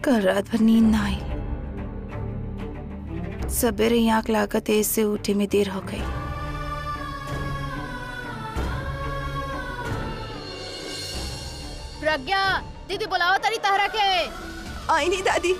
कल रात भर नींद ना आई सवेरे ही आंख लागत है इससे उठे में देर हो गई प्रज्ञा दीदी बुलाओ तारी तहरा के आई नहीं दादी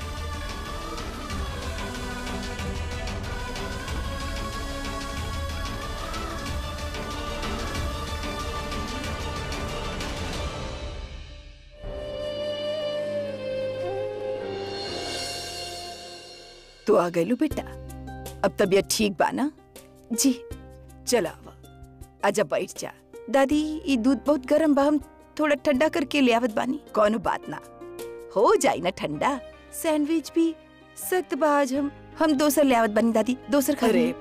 तो आ गई बेटा अब तबीयत ठीक बा ना जी चला आवा आजा बैठ जा दादी ये दूध बहुत गर्म बा हम थोड़ा ठंडा करके ले आवत बानी कौनो बात ना हो जाई ना ठंडा सैंडविच भी सख्त बा आज हम हम दोसर ले आवत बानी दादी दोसर खा अरे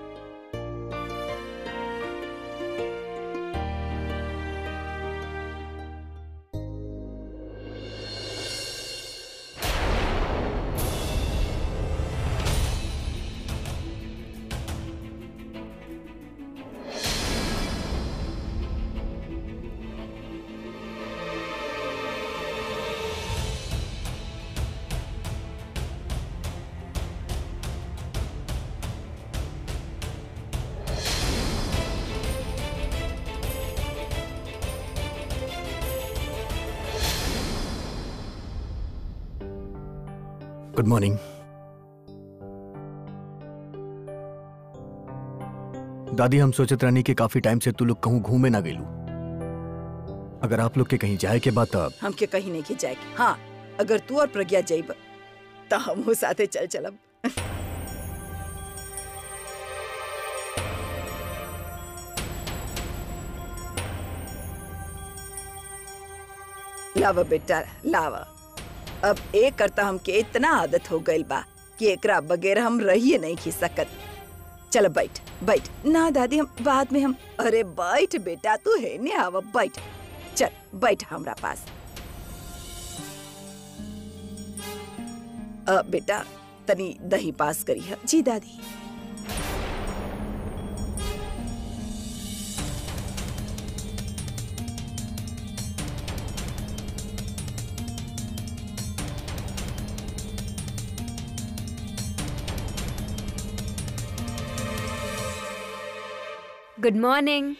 गुड मॉर्निंग दादी हम सोचत रहनी कि काफी टाइम से तू लोग कहूँ घूमे ना गेलू अगर आप लोग के कहीं जाए के बाद तब हमके कहीं नहीं की जाएगी हाँ अगर तू और प्रज्ञा जाइब तो हम साथे चल चलब लावा बेटा लावा अब एक करता हमके इतना आदत हो गइल बा कि एकरा बगैर हम रहिए नहीं खी सकत चल बैठ बैठ ना दादी हम बाद में हम अरे बैठ बेटा तू है ने आवा बैठ चल बैठ हमरा पास अ, बेटा तनी दही पास करी है जी दादी गुड मॉर्निंग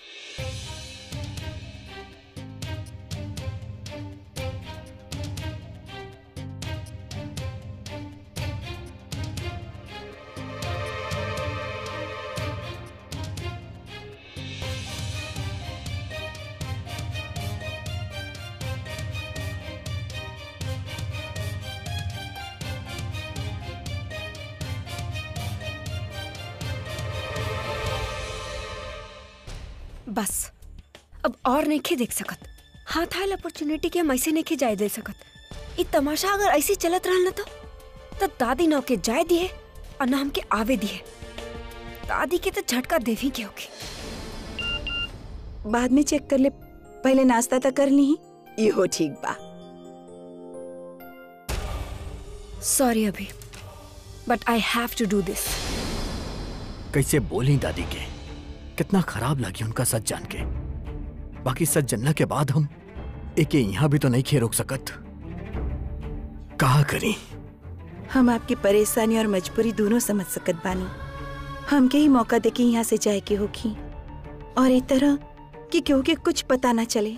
बस अब और नहीं देख सकत हाथ आयल अपॉर्चुनिटी के हम ऐसे नहीं जाए दे सकत ई तमाशा अगर ऐसे चलत रहल ना तो तो दादी ना के जाए दिए और ना हमके आवे दिए दादी के तो झटका देवी के होगी बाद में चेक कर ले पहले नाश्ता तो कर ली इहो ठीक बा सॉरी अभी but I have to do this कैसे बोली दादी के कितना खराब लगी उनका सच जान के बाकी सच जानना के बाद हम एके यहाँ भी तो नहीं खे रोक सकत कहा करी हम आपकी परेशानी और मजबूरी दोनों समझ सकत बानी हमके ही मौका देके यहाँ से जाए के होगी और एक तरह कि केहू के कुछ पता ना चले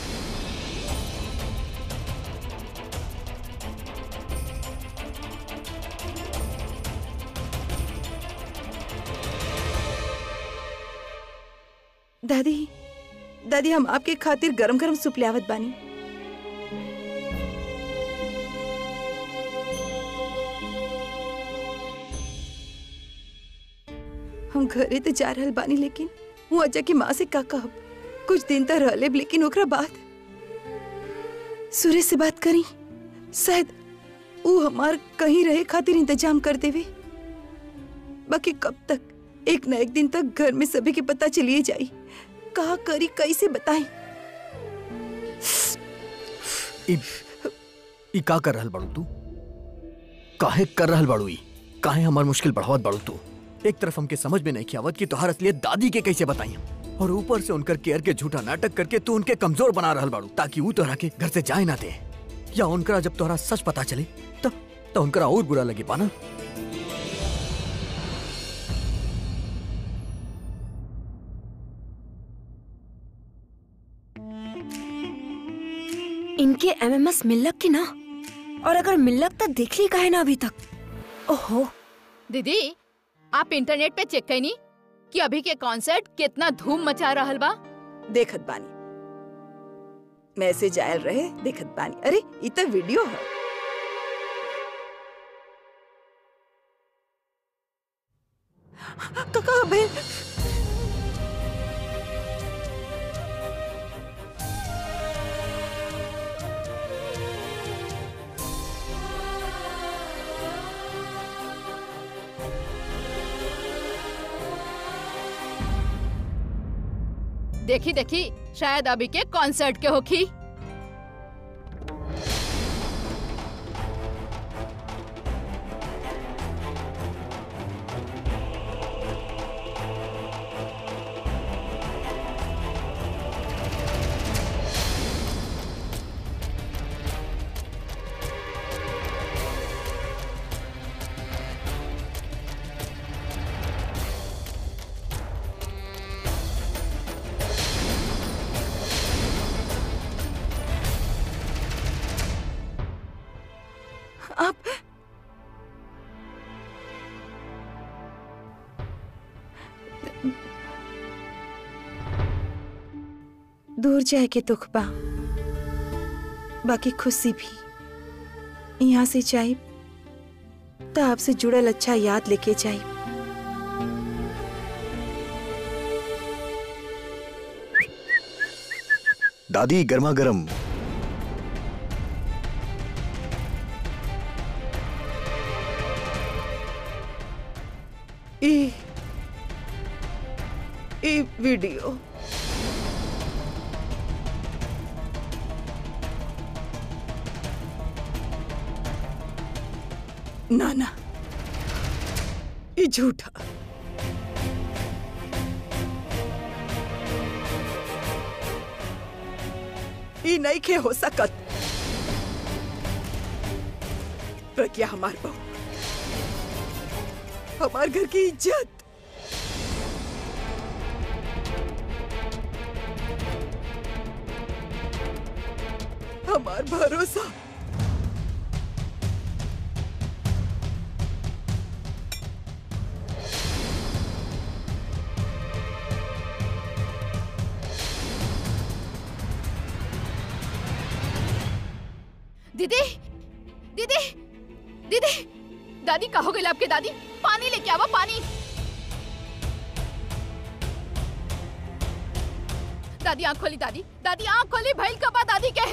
दादी दादी हम आपके खातिर गरम गरम सूप लियावत बानी हम घरे तो जा रहल बानी लेकिन वो अजा की माँ से का कहब कुछ दिन तक रहले लेकिन ओकरा बाद सूर्य से बात करी शायद वो हमार कहीं रहे खातिर इंतजाम कर देवे बाकी कब तक एक न एक दिन तक घर में सभी के पता चलिए जाई कहा करी कैसे बताई ई ई का कर रहल बाड़ू तू काहे कर रहल बाड़ू ई काहे हमार मुश्किल बढ़ावत बाड़ू तू एक तरफ हमके समझ में नहीं आवत कि तोहार असलियत दादी के कैसे बताई हम और ऊपर से उनकर केयर के झूठा नाटक करके तू उनके कमजोर बना रहल बाड़ू ताकि वो तोहरा के घर से जाए ना दे या उनकरा जब तोहरा सच पता चले तो, तो उनकरा और बुरा लगे पाना इनके एमएमएस मिल्लक की ना और अगर मिल्लक तो देख ली काहे ना अभी तक ओहो दीदी आप इंटरनेट पे चेक कईनी कि अभी के कॉन्सर्ट कितना धूम मचा रहल बा देखत बानी मैसेज आयल रहे देखत बानी अरे इ त वीडियो है कका बहन देखी देखी शायद अभी के कॉन्सर्ट के होखी आप दूर जाए के दुख बा बाकी खुशी भी यहाँ से जाए तो आपसे जुड़ल अच्छा याद लेके जाए दादी गर्मा गर्म ई ई वीडियो ना ना ई झूठा ई नहीं के हो सकत प्रज्ञा हमार बहू हमार घर की इज्जत हमार भरोसा दीदी दीदी दीदी दादी कहो गई आपके दादी पानी लेके आवा पानी दादी आंख खोली दादी दादी आंख खोली भैल कबा दादी के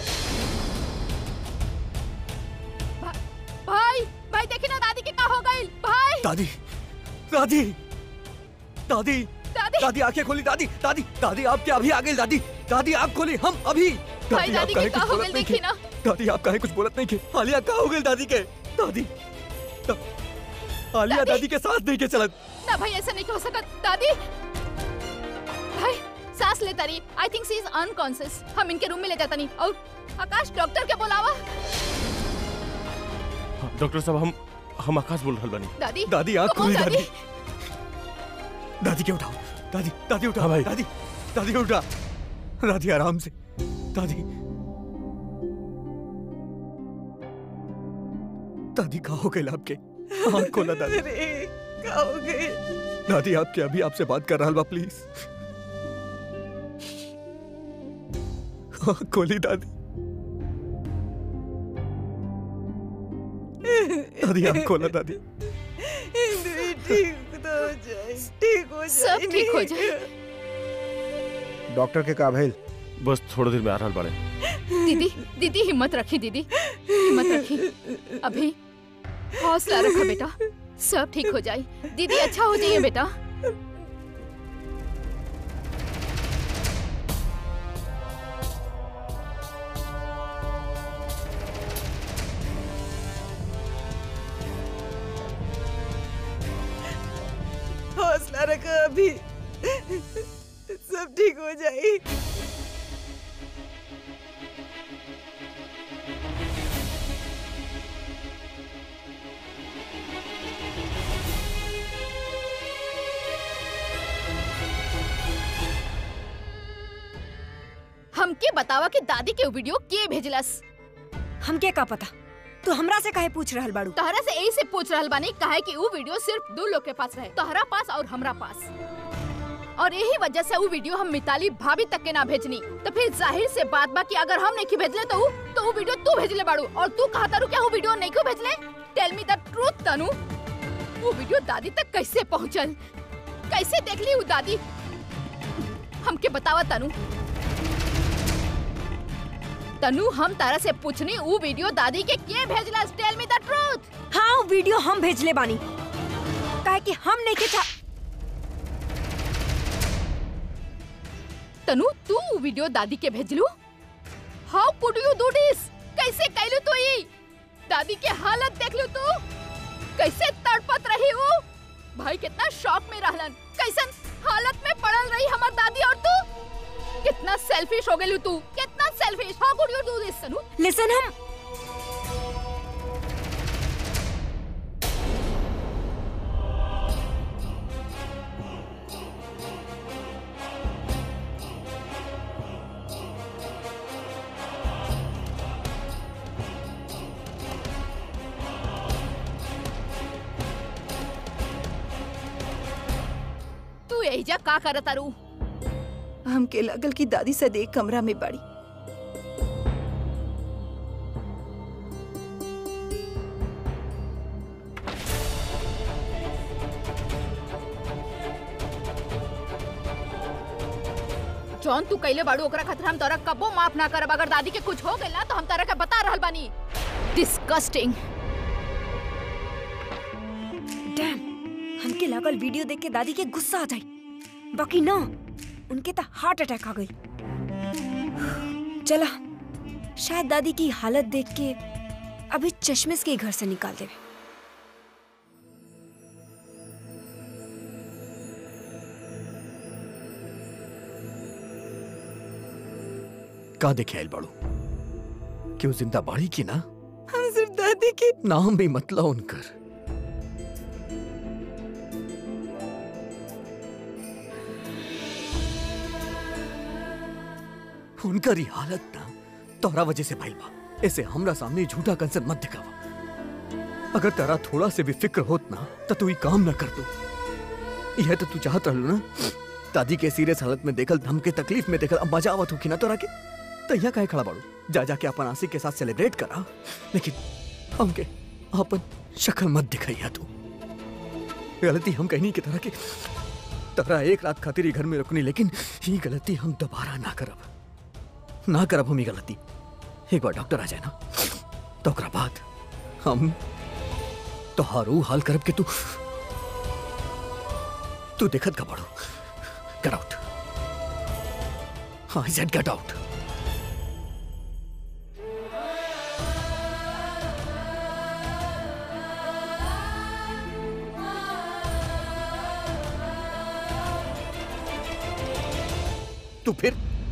भा- भाई भाई देखी ना दादी के का हो गई भाई दादी दादी दादी दादी दादी आंखें खोली दादी दादी दादी आप क्या अभी आ गई दादी दादी आप खोली हम अभी भाई दादी काहे के का कुछ हो बोलत गई नहीं देखी के? ना दादी आप काहे कुछ बोलत नहीं के आलिया का हो गई दादी के दादी दा- आलिया दादी? दादी के साथ नहीं के चलत ना भाई ऐसा नहीं हो सकत दादी भाई सांस लेता रही I think she is unconscious हम इनके रूम में ले जाता नहीं और आकाश डॉक्टर के बुलावा हाँ, डॉक्टर साहब हम हम आकाश बोल रहल बानी दादी दादी आंख कमोन, खोली दादी दादी के उठाओ दादी दादी उठा हाँ भाई। दादी दादी उठा दादी आराम से दादी दादी कहा हो गए आपके आंख खोला दादी अरे का हो गई दादी आपके अभी आपसे बात कर रहा बा प्लीज आंख खोली दादी दादी आंख खोला दादी हिंदू ठीक तो हो जाए ठीक हो जाए सब ठीक हो जाए डॉक्टर के का भइल बस थोड़ी देर में आ रहल बाड़े दीदी दीदी हिम्मत रखी दीदी हिम्मत रखी अभी हौसला रखो बेटा सब ठीक हो जाए दीदी अच्छा हो जाइए बेटा हौसला रखो अभी सब ठीक हो जाए हमके बतावा कि दादी के वीडियो के भेजलस हमके का पता तू हमरा से काहे पूछ रहल बाड़ू तहरा से यही से पूछ रहल बानी काहे कि वो वीडियो सिर्फ दो लोग के पास रहे तहरा पास और हमरा पास और यही वजह से वो वीडियो हम मिताली भाभी तक के ना भेजनी तो फिर जाहिर से बात बा कि अगर हम नहीं भेजले तो उ, तो वो वीडियो तू भेजले बाड़ू और तू कहा तारू क्या वो वीडियो नहीं क्यों भेजले टेल मी द ट्रूथ तनु वो वीडियो दादी तक कैसे पहुंचल कैसे देख ली वो दादी हमके बतावा तनु तनु हम तारा से पूछनी वो वीडियो दादी के के भेजला टेल मी द ट्रूथ हाँ वो वीडियो हम भेजले बानी काहे कि हम नहीं के चा... तनु तू ऊ वीडियो दादी के भेजलू how could you do this कैसे कैलू तू ई दादी के हालत देख लू तू कैसे तड़पत रही वो भाई कितना शॉक में रहलन कैसन हालत में पड़ल रही हमार दादी और तू कितना सेल्फिश हो गेलू तू कितना selfish how could you do this Tanu listen हम तू एहिजा का करत तारू हमके लगल कि दादी सद एक कमरा में बड़ी जॉन तू कैले बाड़ू ओकरा खातिर हम तोरा कबो माफ ना करब अगर दादी के कुछ हो गइल ना तो हम तारा के बता रहल बानी डिस्गस्टिंग डैम हमके लागल वीडियो देख के दादी के गुस्सा आ जाई बाकी ना उनके तो हार्ट अटैक आ गई चला शायद दादी की हालत देख के अभी चश्मिश के घर से निकाल देवे का देखे आयल बाड़ू क्यों जिंदा बाड़ी की ना हम सिर्फ दादी के नाम भी मतला उनकर उनकर ही हालत ना तोहरा वजह से भइल बा ऐसे हमरा सामने झूठा कंसर मत दिखावा अगर तेरा थोड़ा से भी फिक्र होत ना तो तू ही काम ना कर दो यह तो तू चाहत रहलू ना दादी के सीरियस हालत में देखल हमके तकलीफ में देखल अब मजा आवत होखी ना तोरा के तो यहाँ काहे खड़ा बाड़ू जा जाके अपन आशिक के साथ सेलिब्रेट करा लेकिन हमके अपन शक्ल मत दिखाइया तू गलती हम कहनी की तरह की तोरा एक रात खातिर ही घर में रुकनी लेकिन ये गलती हम दोबारा ना करब ना करब हम ये गलती एक बार डॉक्टर आ जाए ना तो ओकरा बाद हम तोहार ऊ हाल करब के तू तू देखत का बड़ो get out I said get out तू फिर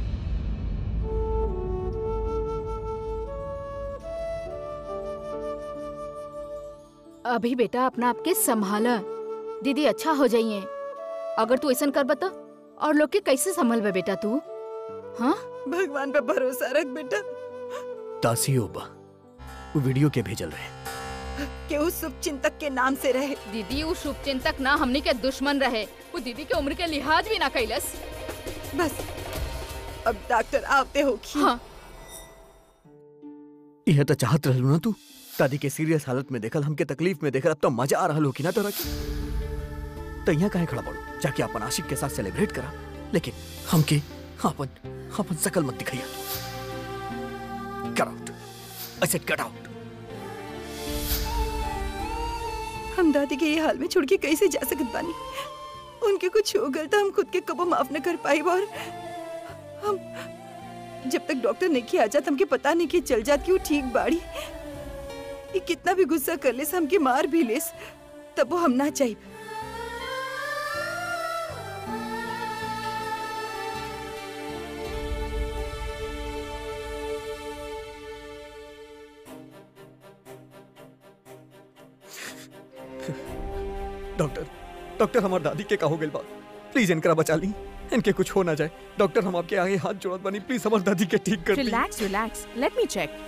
अभी बेटा अपना आपके संभाला दीदी अच्छा हो जाइए अगर तू ऐसा कर बता और लोग के कैसे संभलबे बेटा तू हाँ भगवान पे भरोसा रख बेटा तासी होबा वो वीडियो के भेजल रहे कि उस शुभ चिंतक के नाम से रहे दीदी वो शुभ चिंतक ना हमनी के दुश्मन रहे वो दीदी के उम्र के लिहाज भी ना कैलस बस अब डॉक्टर आवते होगी हाँ यह तो चाहत रहलू ना तू दादी के सीरियस हालत में देखल हमके तकलीफ में देखल अब तो मजा आ रहल हो कि ना तोरा के तो यहाँ काहे खड़ा पड़ो जाके अपन आशिक के साथ सेलिब्रेट करा लेकिन हमके अपन अपन शकल मत दिखाइया get out I said get out हम दादी के ये हाल में छोड़ के कैसे जा सकत बानी उनके कुछ हो गल तो हम खुद के कबो माफ न कर पाई और हम जब तक डॉक्टर नहीं किया जात हमके पता नहीं कि चल जात कि वो ठीक बाड़ी ये कितना भी गुस्सा कर लेस हमके मार भी लेस तब वो हम ना चाहिए डॉक्टर डॉक्टर हमार दादी के का हो गइल बा प्लीज इनकरा बचा ली इनके कुछ हो ना जाए डॉक्टर हम आपके आगे हाथ जोड़त बानी प्लीज हमार दादी के ठीक कर दी relax relax let me check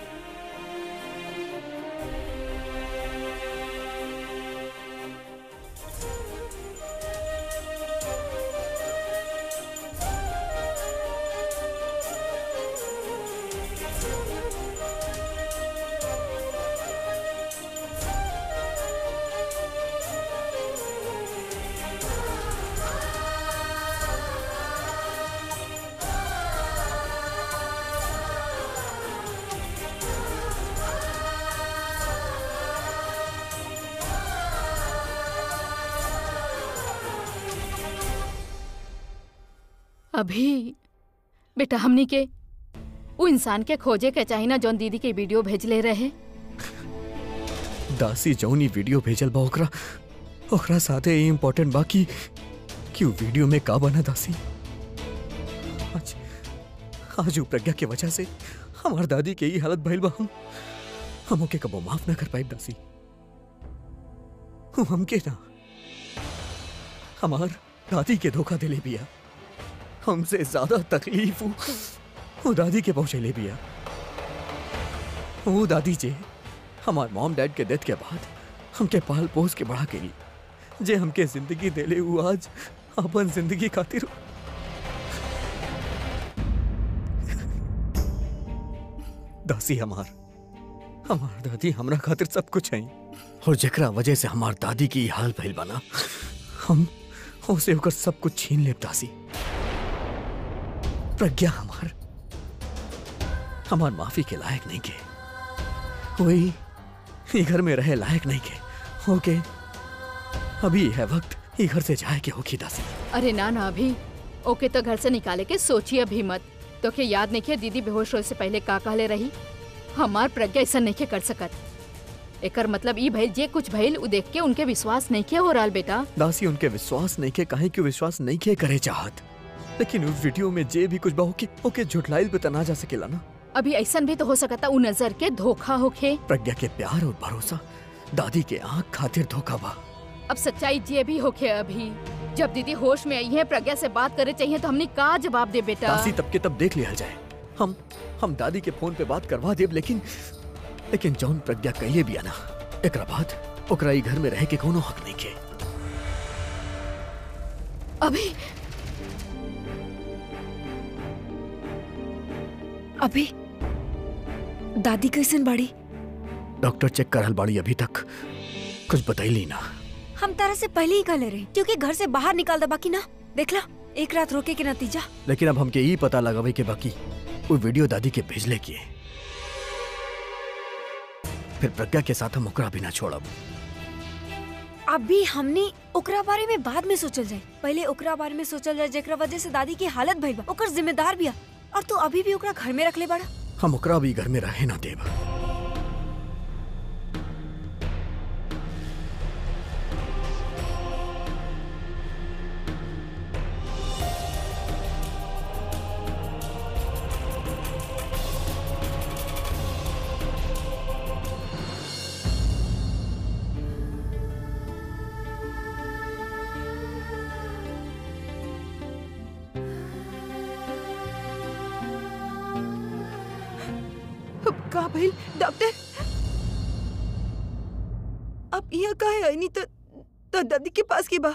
अभी बेटा हमनी के वो इंसान के खोजे के चाही ना जौन दीदी के वीडियो भेजले रहे दासी जौनी वीडियो भेजल बा ओकरा ओकरा साथे ई इम्पोर्टेंट बा कि कि उ वीडियो में का बना दासी आज आज उ प्रज्ञा के वजह से हमार दादी के ई हालत भइल बा हम हम ओके कबो माफ ना कर पाइब दासी उ हमके ना हमार दादी के धोखा दिले बिया हमसे ज्यादा तकलीफ उ उ दादी के पहुंचेले बिया वो दादी जे हमार मॉम डैड के डेथ के बाद हमके पाल पोस के बड़ा केली जे हमके जिंदगी देले उ आज अपन जिंदगी खातिर दासी हमार हमार दादी हमरा खातिर सब कुछ है और जेकरा वजह से हमार दादी की ई हाल भइल बना हम उसे होकर सब कुछ छीन लेब दासी प्रज्ञा हमार हमार माफी के लायक नहीं के कोई ये घर में रहे लायक नहीं के ओके अभी है वक्त ये घर से जाए के होगी दासी अरे ना ना अभी ओके तो घर से निकाले के सोचिए अभी मत तो के याद नहीं किया दीदी बेहोश होए से पहले का कहले रही हमार प्रज्ञा ऐसा नहीं के कर सकत एकर मतलब ई भइल जे कुछ भइल उ देख के उनके विश्वास नहीं किया हो रहा बेटा दासी उनके विश्वास नहीं के काहे क्यों विश्वास नहीं के करे चाहत लेकिन उस वीडियो में जे भी कुछ बा ओके ओके झुटलाइल पे तो ना जा सकेला ना अभी ऐसा भी तो हो सकता उ नजर के धोखा होखे प्रज्ञा के प्यार और भरोसा दादी के आंख खातिर धोखा बा अब सच्चाई जे भी होखे अभी जब दीदी होश में आई है प्रज्ञा से बात करे चाहिए तो हमने का जवाब दे बेटा दासी तब के तब देख लिया जाए हम हम दादी के फोन पे बात करवा देब लेकिन लेकिन जौन प्रज्ञा कहिए भी ना एकरा बाद ओकरा ई घर में रह के कोनो हक नहीं के अभी अभी दादी कैसन बाड़ी डॉक्टर चेक करल बाड़ी अभी तक कुछ बताइली ना हम तारा से पहले ही कहले रहे क्योंकि घर से बाहर निकाल दे बाकी ना देखला एक रात रोके के नतीजा लेकिन अब हमके ई पता लगावे के बाकी वो वीडियो दादी के भेजले किए फिर प्रज्ञा के साथ हम ओकरा भी ना छोड़ब अभी हमने ओकरा बारे में बाद में सोचल जाए पहले ओकरा बारे में सोचल जाए जेकरा वजह से दादी की हालत भइल बा ओकर जिम्मेदार बिया और तू अभी भी ओकरा घर में रख ले बड़ा हम ओकरा भी घर में रहे ना देब अब का भइल डॉक्टर अब यहाँ का है नहीं तो, तो दादी के पास की बा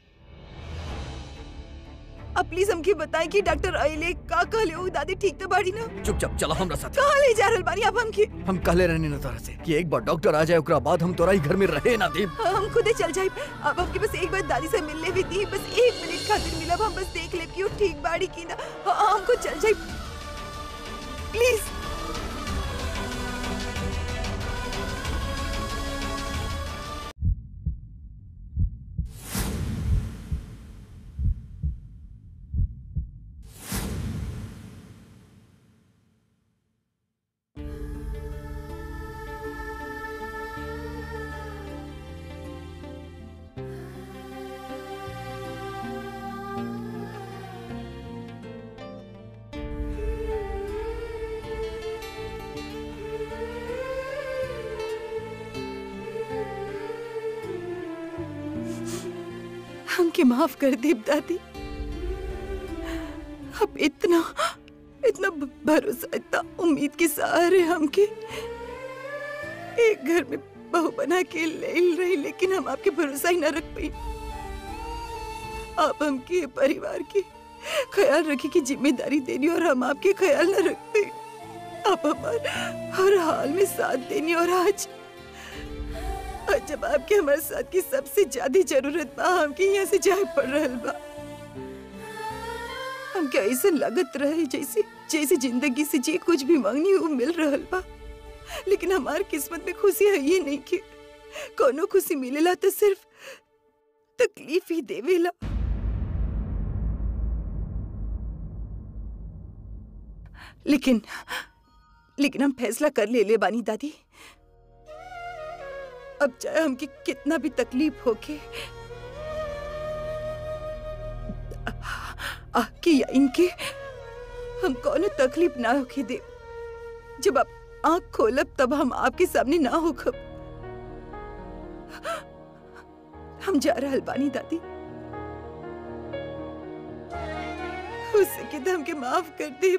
अब प्लीज हमके बताएं कि डॉक्टर अइले का कहले हो दादी ठीक तो बाड़ी ना चुपचाप चलो हमरा साथ कहाँ ले जा रहल बानी अब हमके हम कहले रहने न तरह से कि एक बार डॉक्टर आ जाए ओकरा बाद हम तोरा ही घर में रहे ना देब हम खुदे चल जाए अब हमके बस एक बार दादी से मिलने भी दी बस एक मिनट खातिर मिलब हम बस देख ले कि वो ठीक बाड़ी की ना हाँ, हमको चल जाए प्लीज हमके माफ कर दे दादी पे इतना इतना भ- भरोसा इतना उम्मीद के सहारे हमके एक घर में बहू बना के ले रही लेकिन हम आपके भरोसा ही ना रख पाई आप हमके परिवार के ख्याल रखे की जिम्मेदारी देनी और हम आपके ख्याल न रखते आप हमारे हर हाल में साथ देनी और आज आज जब आपके हमारे साथ की सबसे ज्यादा जरूरत बा हमके यहाँ से जाए पड़ रहल बा हमके ऐसे लगत रहे जैसे जैसे जिंदगी से जे कुछ भी मांगनी वो मिल रहल बा लेकिन हमार किस्मत में खुशी है ये नहीं कि कोनो खुशी मिलेला तो सिर्फ तकलीफ ही देवेला लेकिन लेकिन हम फैसला कर ले ले बानी दादी अब चाहे हमके कितना भी तकलीफ होके आके या इनके हम कोनो तकलीफ ना होके दे जब आप आंख खोलब तब हम आपके सामने ना होखब हम जा रहल बानी दादी हो सके तो हमके माफ कर दे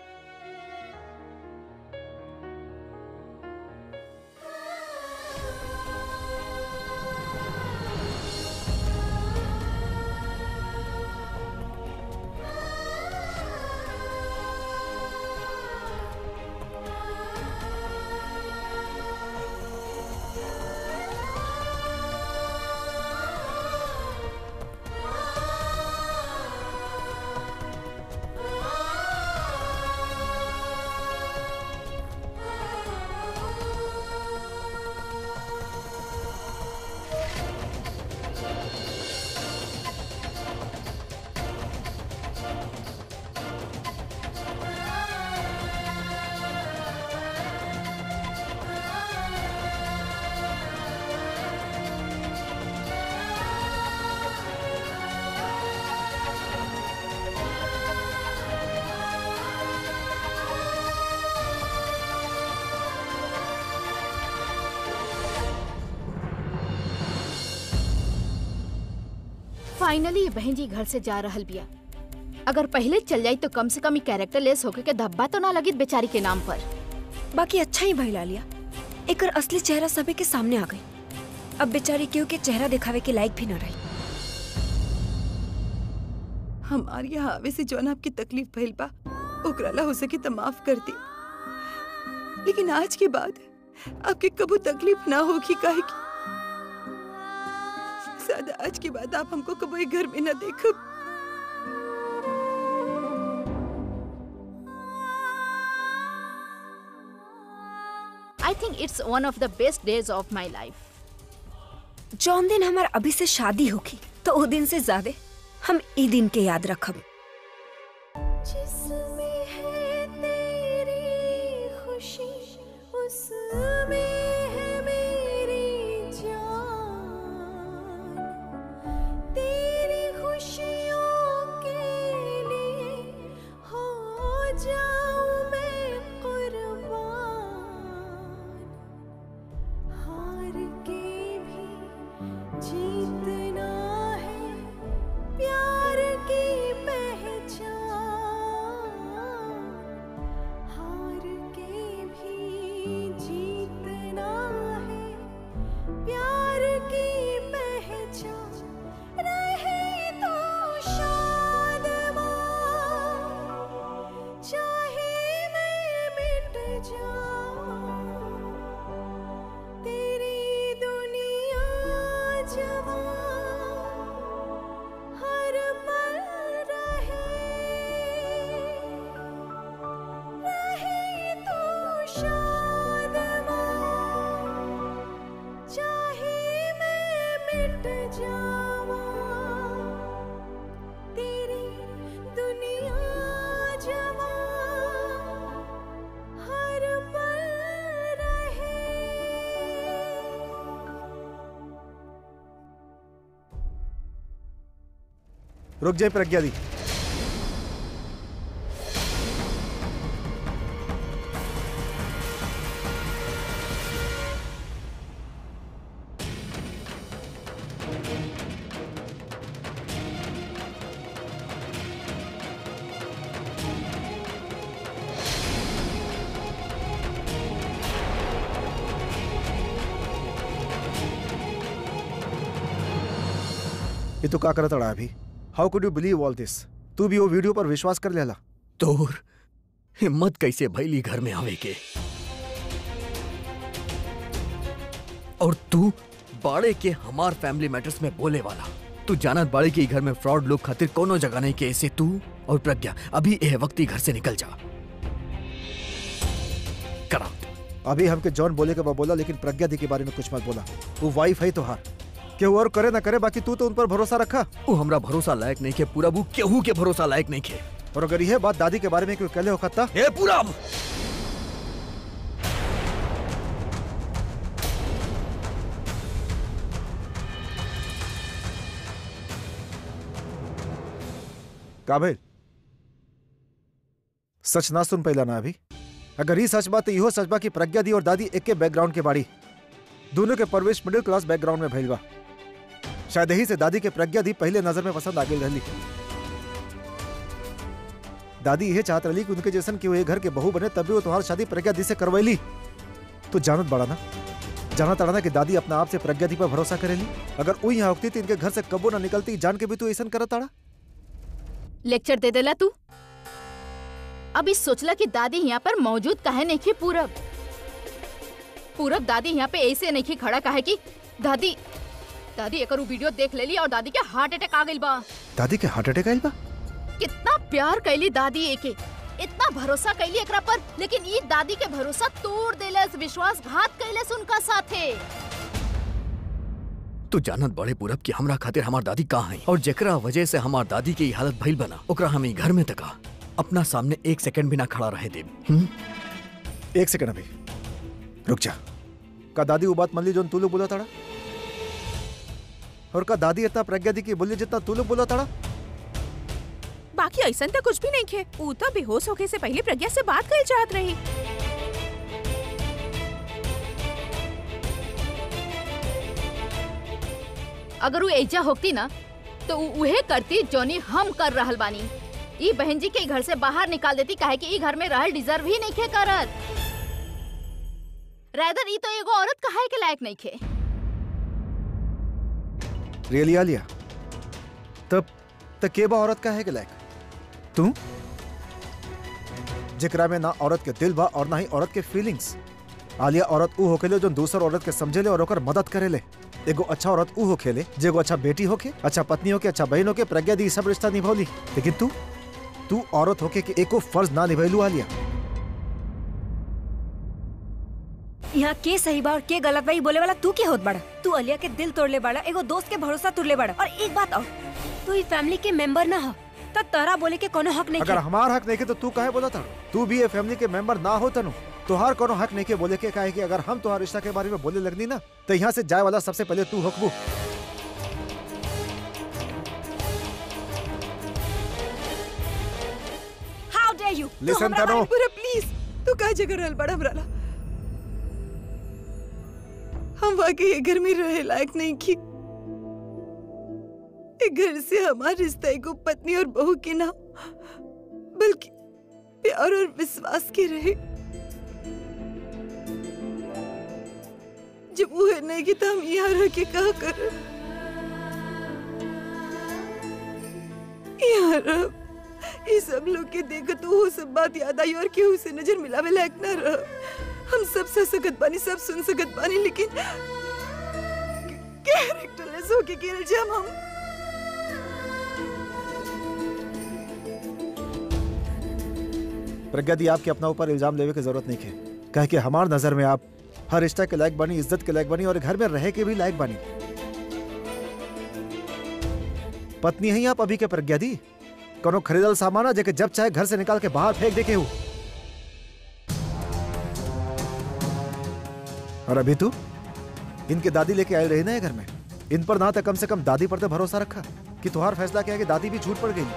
फाइनली ये बहन जी घर से जा रहल बिया अगर पहले चल जाई तो कम से कम कैरेक्टर लेस होके के धब्बा तो ना लगी बेचारी के नाम पर बाकी अच्छा ही भइला लिया एकर असली चेहरा सभी के सामने आ गई अब बेचारी केहू के चेहरा दिखावे के लायक भी न रही हमार यहाँ आवे से जौन आपकी तकलीफ भइल बा ओकरा ला हो सके तो माफ कर दी लेकिन आज के बाद आपके कबू तकलीफ ना होगी काहे की शायद आज के बाद आप हमको कबू एक घर में ना देखब I think it's one of the best days of my life जौन दिन हमार अभी से शादी होगी तो वो दिन से ज्यादा हम ई दिन के याद रखब जिसमें है तेरी खुशी उसमें है मेरी जान तेरी खुशियों के लिए हो जाऊं मैं कुर्बान हार के भी जीतना है प्यार की पहचान हार के भी जीतना है प्यार की पहचान रहे तो शाद चाहे मैं मिट जाऊं तेरी दुनिया जवां हर पल रहे रहे तो शाद चाहे मैं मिट जावां तेरी दुनिया जवां हर पल रहे रुक जाए प्रज्ञा दी ये तो का करत अड़ा अभी how could you believe all this तू भी वो वीडियो पर विश्वास कर लेला तोर हिम्मत कैसे भैली घर में आवे के और तू बाड़े के हमार फैमिली मैटर्स में बोले वाला तू जानत बाड़े के ई घर में फ्रॉड लोग खातिर कोनो जगह नहीं के ऐसे तू और प्रज्ञा अभी एह वक्त ही घर से निकल जा करा अभी हमके जॉन बोले के बा बोला लेकिन प्रज्ञा दी के बारे में कुछ मत बोला वो वाइफ है तोहार केहू और करे ना करे बाकी तू तो उन पर भरोसा रखा वो हमरा भरोसा लायक नहीं के पूरा वो केहू के भरोसा लायक नहीं के और अगर यह बात दादी के बारे में कोई कहले होता ए पूरा का भइल सच ना सुन पैला ना अभी अगर ही सच बात तो इहो सच बा कि प्रज्ञा दी और दादी एक के बैकग्राउंड के बाड़ी दोनों के परवेश मिडिल क्लास बैकग्राउंड में भइल बा शायद यही से दादी के प्रज्ञा दी पहले नजर में पसंद आ गई रहली दादी यह चाहत रही कि उनके जैसन कि वो ये घर के बहू बने तभी वो तुम्हारी शादी प्रज्ञा दी से करवैली तो जानत बड़ा ना जानत अड़ा ना कि दादी अपना आप से प्रज्ञा दी पर भरोसा करेली अगर वो यहाँ होती तो इनके घर से कबो ना निकलती जान के भी तू ऐसा करत अड़ा लेक्चर दे देला तू अभी सोचला कि दादी यहाँ पर मौजूद काहे नहीं की पूरब पूरब दादी यहाँ पे ऐसे नहीं की खड़ा काहे की दादी दादी एक वीडियो देख लेली और दादी के हार्ट अटैक आ गइल बा दादी के हार्ट अटैक आयल बा कितना प्यार कैली दादी एके इतना भरोसा कैली एकरा पर लेकिन ई दादी के भरोसा तोड़ देलस विश्वासघात कैलस उनका साथे तू जानत बड़े पूरब कि हमरा खातिर हमार दादी कहाँ है और जेकरा वजह से हमार दादी के ई हालत भइल बना ओकरा हम ई घर में तका अपना सामने एक सेकंड भी ना खड़ा रहे देब हम्म? एक सेकंड अभी रुक जा का दादी वो बात मान ली जो तू लोग बोला ताड़ा और का दादी इतना प्रज्ञा दी की बोली जितना तू लोग बोला ताड़ा बाकी ऐसा तो कुछ भी नहीं खे ऊ तो बेहोश होके से पहले प्रज्ञा से बात कर चाहत रही अगर वो ऐजा होती ना तो उ उहे करती जोनी हम कर रहल बानी ई बहन जी के घर से बाहर निकाल देती काहे कि ई घर में रहल डिजर्व ही नहीं खे करत रादर ई तो एगो औरत कहाए के लायक नहीं खे रियली आलिया तब तक के बा औरत का है के लायक तू जेकरा में ना औरत के दिल बा और ना ही औरत के फीलिंग्स आलिया औरत ऊ होखेले जो दूसर औरत के समझेले और ओकर मदद करेले एगो अच्छा औरत ऊ होखेले जेगो अच्छा बेटी होके अच्छा पत्नी होके अच्छा बहन होके प्रज्ञा दी ई सब रिश्ता निभौली लेकिन तू तू औरत होके कि एको फर्ज ना निभैलू आलिया यहाँ के सही बा और के गलत बा ई बोले वाला तू के होत बड़ा तू अलिया के दिल तोड़ले बड़ा एगो दोस्त के भरोसा तोड़ले बड़ा और एक बात और तू ई फैमिली के मेंबर ना हो त तोरा बोले के कोनो हक नहीं अगर है हमार हक नहीं के तो तू काहे बोला था तू भी ये फैमिली के मेंबर ना हो तनु तुहार कोनो हक नहीं के बोले के काहे कि अगर हम तुहार रिश्ता के बारे में बोले लगनी ना तो यहाँ से जाए वाला सबसे पहले तू हकबू हाउ डे यू लिसन तनु पूरा प्लीज तू का जगह रहल बड़ा हमरा ला हम वाकई ये घर में रहे लायक नहीं की ये घर से हमारा रिश्ता एगो पत्नी और बहू के ना बल्कि प्यार और विश्वास के रहे जब वो है नहीं की तो हम यहाँ रह के कहा कर यहाँ रह ये सब लोग के देखो तो वो सब बात याद आई और केहू से नजर मिलावे लायक ना रह हम सब सह सकत बानी सब सुन सकत बानी लेकिन कैरेक्टरलेस होके गिर जाम हम प्रज्ञा दी आपके अपना ऊपर इल्जाम लेवे की जरूरत नहीं है कहे कि हमार नजर में आप हर रिश्ता के लायक बनी इज्जत के लायक बनी और घर में रह के भी लायक बनी पत्नी है आप अभी के प्रज्ञा दी कोनो खरीदल सामान है जेके जब चाहे घर से निकाल के बाहर फेंक देखे हो और अभी तू इनके दादी लेके आए रही ना ये घर में इन पर ना तो कम से कम दादी पर तो भरोसा रखा कि तुम्हारा फैसला क्या है कि दादी भी झूठ पड़ गई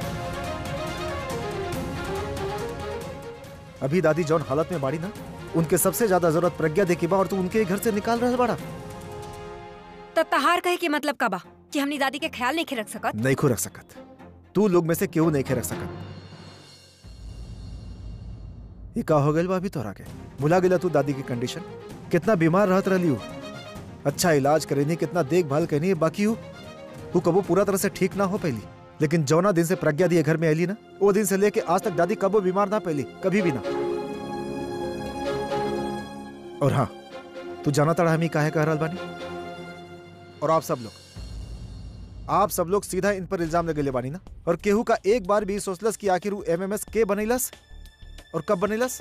अभी दादी जौन हालत में बाड़ी ना उनके सबसे ज्यादा जरूरत प्रज्ञा देखी बा और तू उनके ही घर से निकाल रहा बाड़ा त तहार कहे के मतलब का बा कि हमनी दादी के ख्याल नहीं रख सकत नहीं खो रख सकत तू लोग में से क्यों नहीं खे रख सकत ये का हो गइल बा अभी तोरा के भुला गेला तू दादी की कंडीशन कितना बीमार रहत रहली हूँ अच्छा इलाज करेनी कितना देखभाल करनी बाकी हूँ वो कबो पूरा तरह से ठीक ना हो पहली लेकिन जौना दिन से प्रज्ञा दी घर में आयली ना वो दिन से लेके आज तक दादी कबो बीमार ना पहली कभी भी ना और हाँ तू जाना तड़ा हम ही काहे कह रहल बानी और आप सब लोग आप सब लोग सीधा इन पर इल्जाम लगे बानी ना और केहू का एक बार भी सोचलस कि आखिर वो एमएमएस के बनैलस और कब बनैलस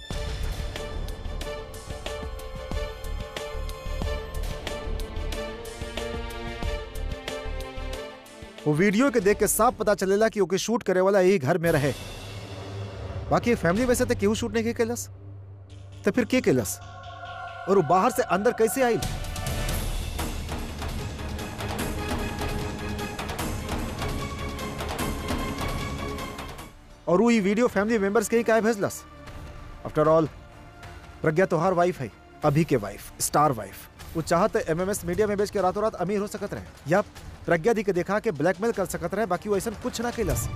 वो वीडियो के देख के साफ पता चलेला कि ओके शूट करे वाला यही घर में रहे बाकी फैमिली में से तो केहू शूट नहीं के केलस तो फिर के केलस और वो बाहर से अंदर कैसे आई और वो ये वीडियो फैमिली मेंबर्स के ही काहे भेजलस आफ्टर ऑल प्रज्ञा तोहार वाइफ है अभी के वाइफ स्टार वाइफ वो चाहत एमएमएस मीडिया में बेच के रातों रात अमीर हो सकत रहे या प्रज्ञा दी के देखा के ब्लैकमेल कर सकत रहे बाकी वो ऐसा कुछ ना केलस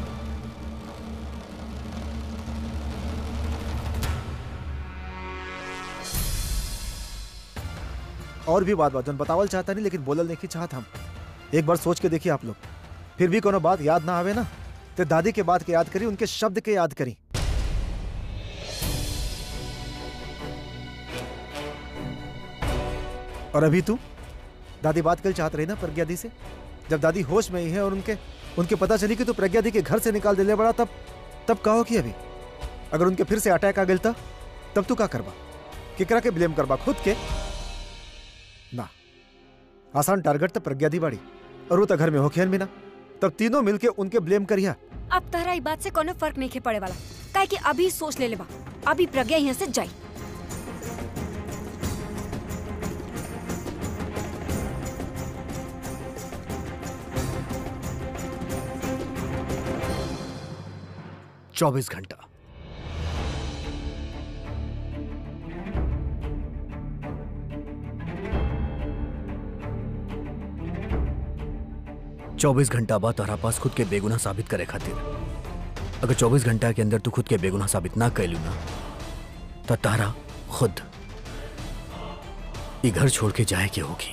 और भी बात बात जन बतावल चाहता नहीं लेकिन बोलल नहीं चाहत हम एक बार सोच के देखिए आप लोग फिर भी कोनो बात याद ना आवे ना तो दादी के बात के याद करी उनके शब्द के याद करी और अभी तू दादी बात कल चाहत रही ना प्रज्ञा दी से जब दादी होश में ही है और उनके उनके पता चली कि तू प्रज्ञा दी के घर से निकाल दिले बड़ा तब तब कहो कि अभी अगर उनके फिर से अटैक आ गया था तब तू का करबा केकरा के ब्लेम करबा खुद के ना आसान टारगेट तो प्रज्ञा दी बाड़ी और वो तो घर में होखेन भी ना तब तीनों मिलके उनके ब्लेम करिया अब तहरा ई बात से कोनो फर्क नहीं के पड़े वाला काहे कि अभी सोच ले लेबा अभी प्रज्ञा यहाँ से जाई चौबीस घंटा चौबीस घंटा बाद तोहरा पास खुद के बेगुनाह साबित करे खातिर अगर चौबीस घंटा के अंदर तू खुद के बेगुनाह साबित ना कैलू ना तो तारा खुद ये घर छोड़ के जाए के होगी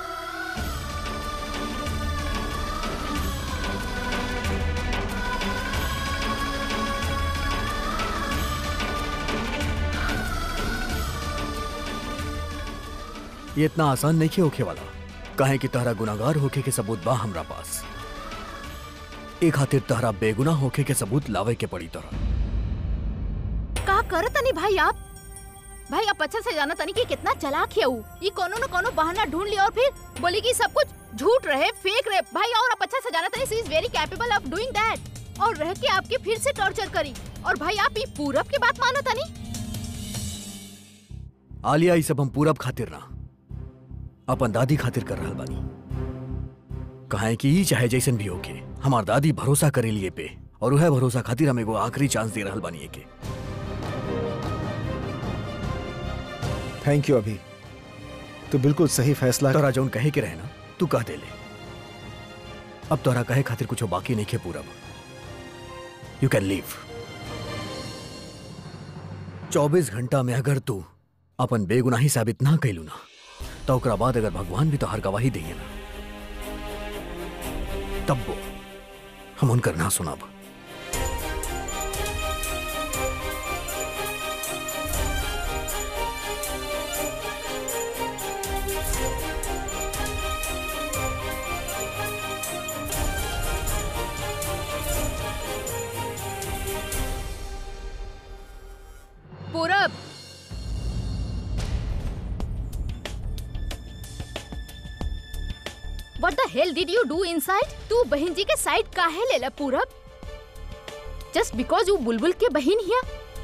ये इतना आसान नहीं के होके वाला कहे कि तहरा गुनागार होके के सबूत बा हमरा पास एक खातिर तहरा बेगुनाह होके के सबूत लावे के पड़ी तोरा का करत तनी भाई आप भाई आप अच्छा से जाना तनी कि कितना चालाक है ऊ ये कोनो न कोनो बहाना ढूंढ लिया और फिर बोली कि सब कुछ झूठ रहे फेक रहे भाई और आप अच्छा से जाना तनी she is very capable of doing that और रह के आपके फिर से टॉर्चर करी और भाई आप ये पूरब की बात मानो तनी आलिया ये सब हम पूरब खातिर ना अपन दादी खातिर कर रहल बानी कहे कि ई चाहे जैसन भी होके हमार दादी भरोसा करे लिए पे और वह भरोसा खातिर हम एगो आखिरी चांस दे रहल बानी एके थैंक यू अभी तू बिल्कुल सही फैसला तोरा जौन कहे के रहे ना तू कह दे ले अब तोरा कहे खातिर कुछ बाकी नहीं खे पूरब यू कैन लीव चौबीस घंटा में अगर तू अपन बेगुनाही साबित ना कैलू ना तो ओकरा बाद अगर भगवान भी तो हर गवाही दिए ना तब वो हम उनकर ना सुनाब पूरब What the hell did you do inside? तू बहन जी के साइड काहे लेला पूरब जस्ट बिकॉज वो बुलबुल के बहन हिया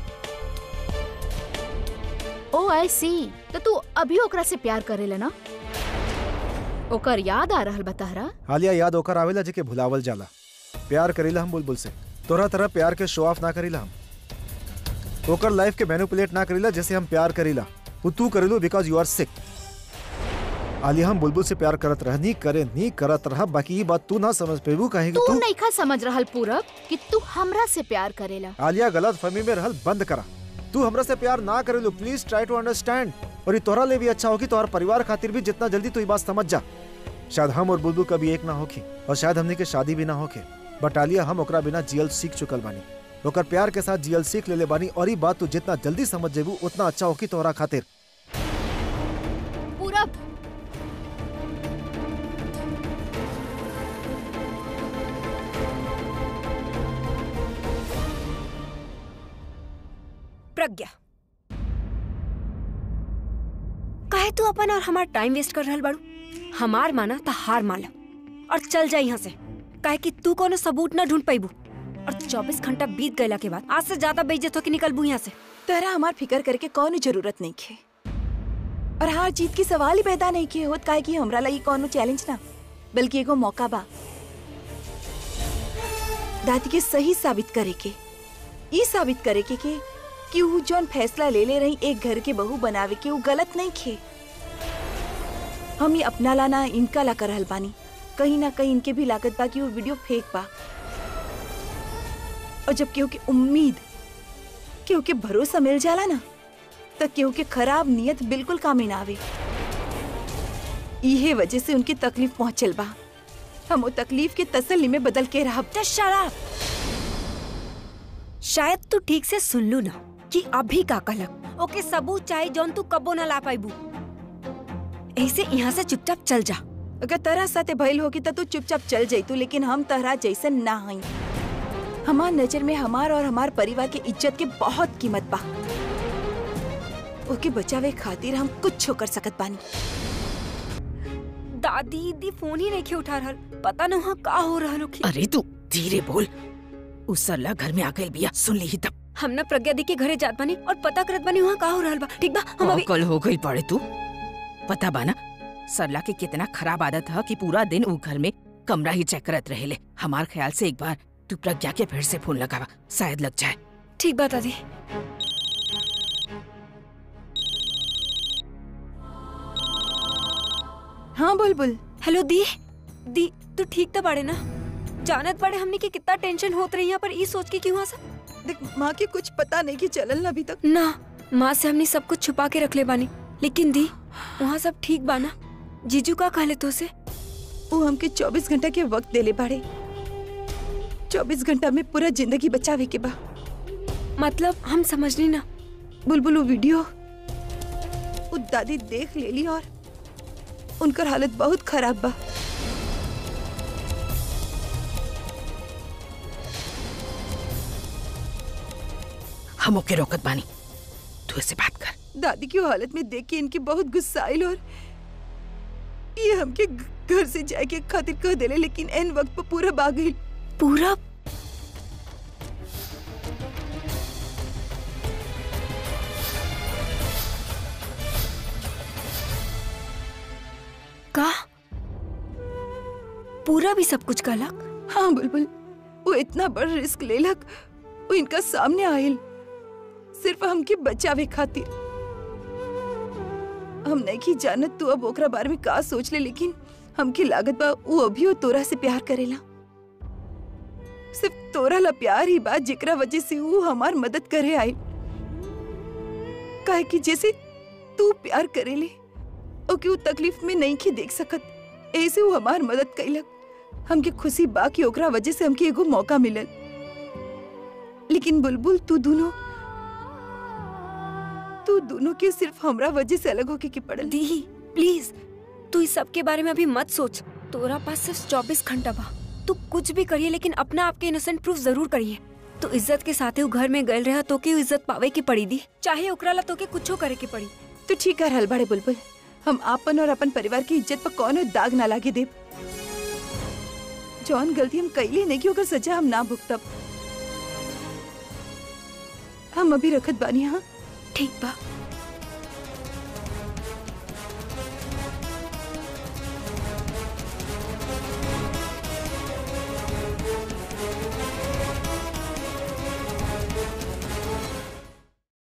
ओ आई सी तो तू अभी ओकरा से प्यार करेला ना ओकर याद आ रहल बताहरा हालिया याद होकर आवेला जेके भुलावल जाला प्यार करीला हम बुलबुल से तोरा तरह प्यार के शो ऑफ ना करीला हम ओकर लाइफ के मैनिपुलेट ना करीला जैसे हम प्यार करीला वो तू करेलू because you are sick Aliya हम बुलबुल से प्यार करत रहनी करे नी करत रहा बाकी ये बात तू ना समझ पेबू काहे कि तू तू नइखा समझ रहल पूरब कि तू हमरा से प्यार करेला आलिया गलत फहमी में रहल बंद करा तू हमरा से प्यार ना करेलू प्लीज ट्राई टू अंडरस्टैंड और ये तोरा ले भी अच्छा होगी तोहर परिवार खातिर भी जितना जल्दी तू ये बात समझ जा शायद हम और बुलबुल कभी एक ना होखी और शायद हमनी के शादी भी ना होके बट आलिया हम ओकरा बिना जियल सीख चुकल बानी ओकर प्यार के साथ जियल सीख लेले बानी और ई बात तू जितना जल्दी समझ जेबू उतना अच्छा होकी तोहरा खातिर पूरब प्रज्ञा काहे तू अपन और हमार टाइम वेस्ट कर रहल बाड़ू हमार माना तो हार माला और चल जा यहाँ से काहे कि तू कोनो सबूत ना ढूंढ पाइबू और 24 घंटा बीत गयला के बाद आज से ज्यादा बेइज्जत होके निकलबू यहाँ से तरह हमार फिकर करके कौनो जरूरत नहीं खे और हार जीत की सवाल ही पैदा नहीं किए होत काहे कि हमरा लगी कौनो चैलेंज ना बल्कि एगो मौका बा दादी के सही साबित करे के ई साबित करे के के कि ऊ जौन फैसला ले ले रही एक घर के बहू बनावे के ऊ गलत नहीं खे हम ये अपना लाना इनका ला कर रहल बानी कहीं ना कहीं इनके भी लागत बा कि वो वीडियो फेक बा और जब केहू के उम्मीद केहू के भरोसा मिल जाला ना तो केहू के खराब नियत बिल्कुल कामे ना आवे इहे वजह से उनकी तकलीफ पहुंचल बा हम वो तकलीफ के तसल्ली में बदल के रहा तो शराब शायद तू ठीक से सुन लू ना कि अभी का कहलक ओके सबूत चाहे जौन तू कबो ना ला पाइबू ऐसे यहाँ से चुपचाप चल जा अगर तरह साथे भइल होगी तो तू चुपचाप चल जैतू लेकिन हम तरह जैसन ना हई हमार नजर में हमार और हमार परिवार के इज्जत के बहुत कीमत बा ओके बचावे खातिर हम कुछ कर सकत बानी दादी दी फोन ही नहीं उठा रहल पता न वहाँ का हो रहल होखी अरे तू धीरे बोल उस सरला घर में आ गई बिया सुन ली तब हम ना प्रज्ञा दी के घरे जात बानी और पता करत बानी वहाँ का हो रहल बा ठीक बा हम अभी कल हो गई पड़े तू पता बा ना सरला के कितना खराब आदत है कि पूरा दिन वो घर में कमरा ही चेक करत रहेले हमार ख्याल से एक बार तू प्रज्ञा के फिर से फोन लगावा शायद लग जाए ठीक बा दादी हाँ बुलबुल हेलो दी दी तू ठीक तो बाड़े ना जानत बाड़े हमने की कितना टेंशन होत रही है पर ई सोच के क्यों सब देख माँ के कुछ पता नहीं कि चलल ना अभी तक ना माँ से हमने सब कुछ छुपा के रख ले बानी लेकिन दी वहाँ सब ठीक बा ना जीजू का कहले तो से वो हमके 24 घंटा के वक्त देले बाड़े 24 घंटा में पूरा जिंदगी बचावे के बा मतलब हम समझनी ना बुलबुल वो वीडियो वो दादी देख लेली और उनकर हालत बहुत खराब बा हम ओके रोकत बानी तू ऐसे बात कर दादी की वो हालत में देख के इनकी बहुत गुस्सा आयल और ये हमके घ- घर से जाए के खातिर कह देले लेकिन एन वक्त पर पूरा आ गई पूरा का पूरा भी सब कुछ कहलक हाँ बुलबुल वो इतना बड़ रिस्क लेलक वो इनका सामने आयल सिर्फ हमके बचावे खातिर हम नहीं की जानत तू अब ओकरा बारे में का सोच ले लेकिन हमके लागत बा वो अभी वो तोरा से प्यार करेला सिर्फ तोरा ला प्यार ही बा जेकरा वजह से वो हमार मदद करे आयल काहे कि जैसे तू प्यार करेले ओके वो तकलीफ में नहीं की देख सकत ऐसे वो हमार मदद कैलक हमके खुशी बा कि ओकरा वजह से हमके एगो मौका मिलल लेकिन बुलबुल तू दोनों तू दोनों के सिर्फ हमरा वजह से अलग होके के पड़ल दी प्लीज तू इस सब के बारे में अभी मत सोच तोरा पास सिर्फ चौबीस घंटा बा तू कुछ भी करिए लेकिन अपना आपके इनोसेंट प्रूफ जरूर करिए तो इज्जत के साथे उ घर में गए रहा तो के उ इज्जत पावे की पड़ी दी चाहे ओकरा ला तो के कुछो करे की पड़ी तू ठीक कर हल बड़े बुलबुल हम आपन और अपन परिवार की इज्जत पर कौनो दाग ना लागे देव जौन गलती हम कैली नहीं की ओकर सजा हम ना भुगतब हम अभी रखत बानी हाँ ठीक बा